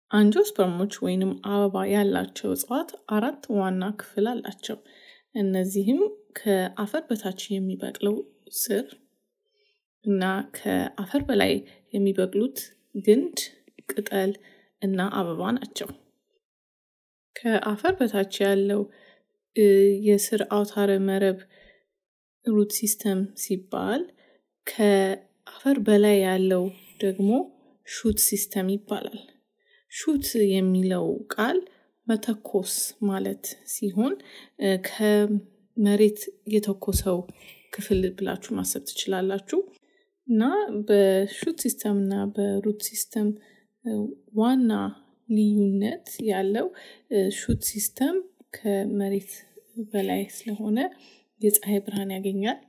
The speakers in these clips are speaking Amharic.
አንጂኦስፐርሞች ወይንም አበባ ያላቸው እጽዋት አራት ዋና ክፍል አላቸው። እነዚህም ከአፈር በታች የሚበቅለው ስር እና ከአፈር በላይ የሚበቅሉት ግንድ፣ ቅጠል እና አበባ ናቸው። ከአፈር በታች ያለው የስር አውታረ መረብ ሩት ሲስተም ሲባል ከአፈር በላይ ያለው ደግሞ ሹት ሲስተም ይባላል። ሹት የሚለው ቃል መተኮስ ማለት ሲሆን ከመሬት የተኮሰው ክፍል ብላችሁ ማሰብ ትችላላችሁ። እና በሹት ሲስተም እና በሩት ሲስተም ዋና ልዩነት ያለው ሹት ሲስተም ከመሬት በላይ ስለሆነ የፀሐይ ብርሃን ያገኛል።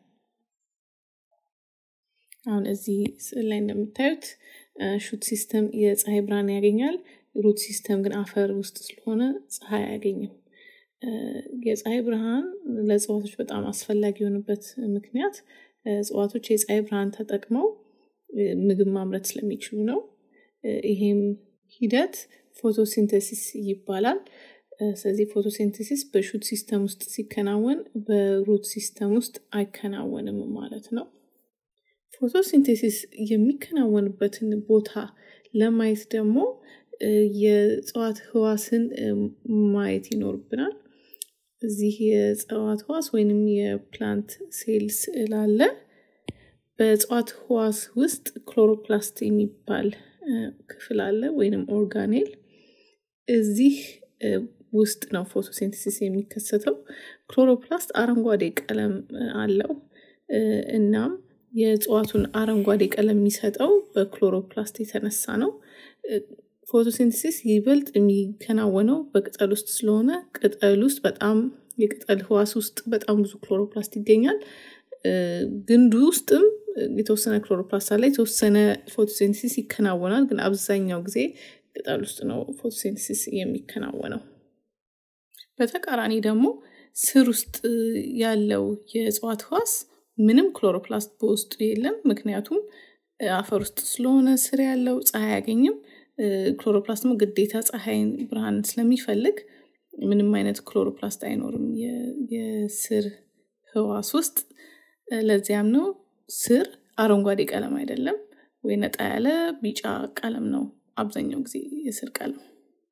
አሁን እዚህ ስዕል ላይ እንደምታዩት ሹት ሲስተም የፀሐይ ብርሃን ያገኛል። ሩት ሲስተም ግን አፈር ውስጥ ስለሆነ ፀሐይ አያገኝም። የፀሐይ ብርሃን ለእጽዋቶች በጣም አስፈላጊ የሆኑበት ምክንያት እጽዋቶች የፀሐይ ብርሃን ተጠቅመው ምግብ ማምረት ስለሚችሉ ነው። ይሄም ሂደት ፎቶሲንተሲስ ይባላል። ስለዚህ ፎቶሲንተሲስ በሹት ሲስተም ውስጥ ሲከናወን በሩት ሲስተም ውስጥ አይከናወንም ማለት ነው። ፎቶሲንቴሲስ የሚከናወንበትን ቦታ ለማየት ደግሞ የእጽዋት ህዋስን ማየት ይኖርብናል። እዚህ የእጽዋት ህዋስ ወይንም የፕላንት ሴል ስዕል አለ። በእጽዋት ህዋስ ውስጥ ክሎሮፕላስት የሚባል ክፍል አለ ወይንም ኦርጋኔል። እዚህ ውስጥ ነው ፎቶሲንተሲስ የሚከሰተው። ክሎሮፕላስት አረንጓዴ ቀለም አለው። እናም የእጽዋቱን አረንጓዴ ቀለም የሚሰጠው በክሎሮፕላስት የተነሳ ነው። ፎቶሲንተሲስ ይበልጥ የሚከናወነው በቅጠል ውስጥ ስለሆነ ቅጠል ውስጥ በጣም የቅጠል ህዋስ ውስጥ በጣም ብዙ ክሎሮፕላስት ይገኛል። ግንዱ ውስጥም የተወሰነ ክሎሮፕላስት አለ። የተወሰነ ፎቶሲንተሲስ ይከናወናል። ግን አብዛኛው ጊዜ ቅጠል ውስጥ ነው ፎቶሲንተሲስ የሚከናወነው። በተቃራኒ ደግሞ ስር ውስጥ ያለው የእጽዋት ህዋስ ምንም ክሎሮፕላስት በውስጡ የለም። ምክንያቱም አፈር ውስጥ ስለሆነ ስር ያለው ፀሐይ አያገኝም። ክሎሮፕላስትም ግዴታ ፀሐይን ብርሃን ስለሚፈልግ ምንም አይነት ክሎሮፕላስት አይኖርም የስር ህዋስ ውስጥ። ለዚያም ነው ስር አረንጓዴ ቀለም አይደለም ወይ ነጣ ያለ ቢጫ ቀለም ነው አብዛኛው ጊዜ የስር ቀለም።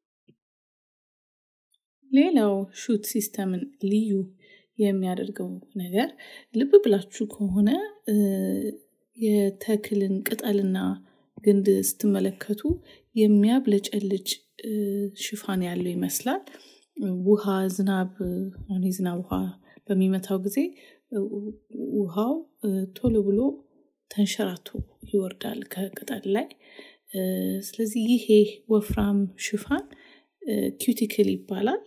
ሌላው ሹት ሲስተምን ልዩ የሚያደርገው ነገር ልብ ብላችሁ ከሆነ የተክልን ቅጠልና ግንድ ስትመለከቱ የሚያብለጨልጭ ሽፋን ያለው ይመስላል። ውሃ ዝናብ አሁን የዝናብ ውሃ በሚመታው ጊዜ ውሃው ቶሎ ብሎ ተንሸራቶ ይወርዳል ከቅጠል ላይ። ስለዚህ ይሄ ወፍራም ሽፋን ኪዩቲክል ይባላል።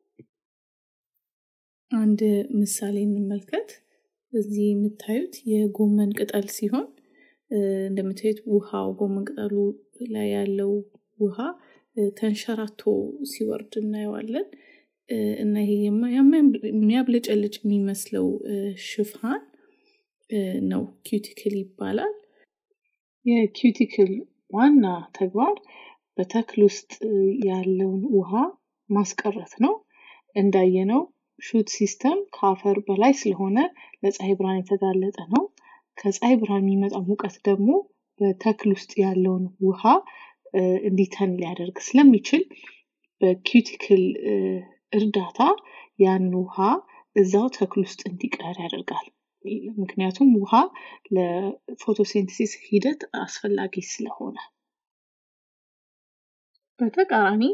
አንድ ምሳሌ እንመልከት። እዚህ የምታዩት የጎመን ቅጠል ሲሆን እንደምታዩት ውሃው ጎመን ቅጠሉ ላይ ያለው ውሃ ተንሸራቶ ሲወርድ እናየዋለን። እና ይሄ የሚያብለጨልጭ የሚመስለው ሽፋን ነው ኪዩቲክል ይባላል። የኪዩቲክል ዋና ተግባር በተክል ውስጥ ያለውን ውሃ ማስቀረት ነው። እንዳየነው ሹት ሲስተም ከአፈር በላይ ስለሆነ ለፀሐይ ብርሃን የተጋለጠ ነው። ከፀሐይ ብርሃን የሚመጣው ሙቀት ደግሞ በተክል ውስጥ ያለውን ውሃ እንዲተን ሊያደርግ ስለሚችል በኪዩቲክል እርዳታ ያን ውሃ እዛው ተክል ውስጥ እንዲቀር ያደርጋል። ምክንያቱም ውሃ ለፎቶሲንተሲስ ሂደት አስፈላጊ ስለሆነ። በተቃራኒ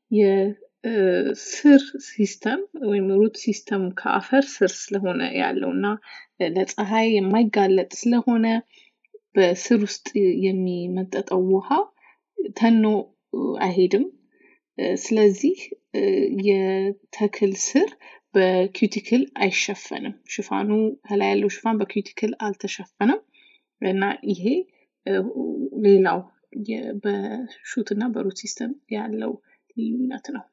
የስር ሲስተም ወይም ሩት ሲስተም ከአፈር ስር ስለሆነ ያለው እና ለፀሐይ የማይጋለጥ ስለሆነ በስር ውስጥ የሚመጠጠው ውሃ ተኖ አይሄድም። ስለዚህ የተክል ስር በኪዩቲክል አይሸፈንም። ሽፋኑ ከላይ ያለው ሽፋን በኪዩቲክል አልተሸፈነም እና ይሄ ሌላው በሹት እና በሩት ሲስተም ያለው ልዩነት ነው።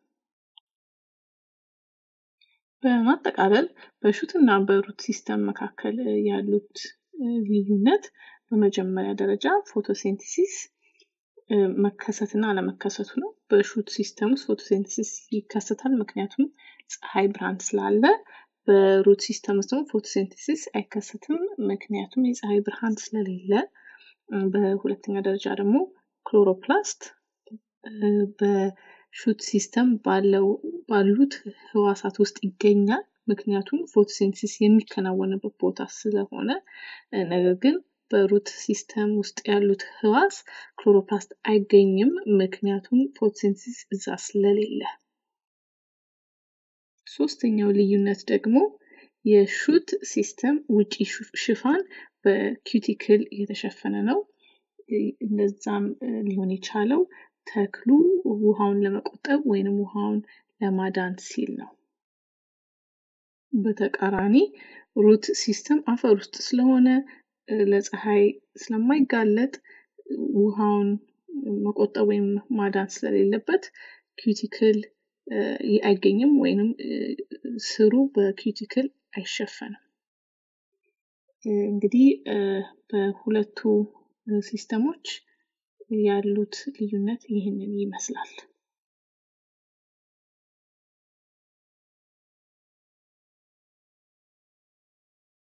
በማጠቃለል በሹት እና በሩት ሲስተም መካከል ያሉት ልዩነት በመጀመሪያ ደረጃ ፎቶሲንተሲስ መከሰትና አለመከሰቱ ነው። በሹት ሲስተም ውስጥ ፎቶሴንተሲስ ይከሰታል፣ ምክንያቱም ፀሐይ ብርሃን ስላለ። በሩት ሲስተም ውስጥ ደግሞ ፎቶሴንተሲስ አይከሰትም፣ ምክንያቱም የፀሐይ ብርሃን ስለሌለ። በሁለተኛ ደረጃ ደግሞ ክሎሮፕላስት በሹት ሲስተም ባለው ባሉት ህዋሳት ውስጥ ይገኛል፣ ምክንያቱም ፎቶሴንተሲስ የሚከናወንበት ቦታ ስለሆነ። ነገር ግን በሩት ሲስተም ውስጥ ያሉት ህዋስ ክሎሮፕላስት አይገኝም፣ ምክንያቱም ፎቶሴንተሲስ እዛ ስለሌለ። ሶስተኛው ልዩነት ደግሞ የሹት ሲስተም ውጪ ሽፋን በኪዩቲክል የተሸፈነ ነው። እንደዛም ሊሆን የቻለው ተክሉ ውሃውን ለመቆጠብ ወይንም ውሃውን ለማዳን ሲል ነው። በተቃራኒ ሩት ሲስተም አፈር ውስጥ ስለሆነ ለፀሐይ ስለማይጋለጥ ውሃውን መቆጠብ ወይም ማዳን ስለሌለበት ኪዩቲክል አይገኝም ወይንም ስሩ በኪዩቲክል አይሸፈንም። እንግዲህ በሁለቱ ሲስተሞች ያሉት ልዩነት ይህንን ይመስላል።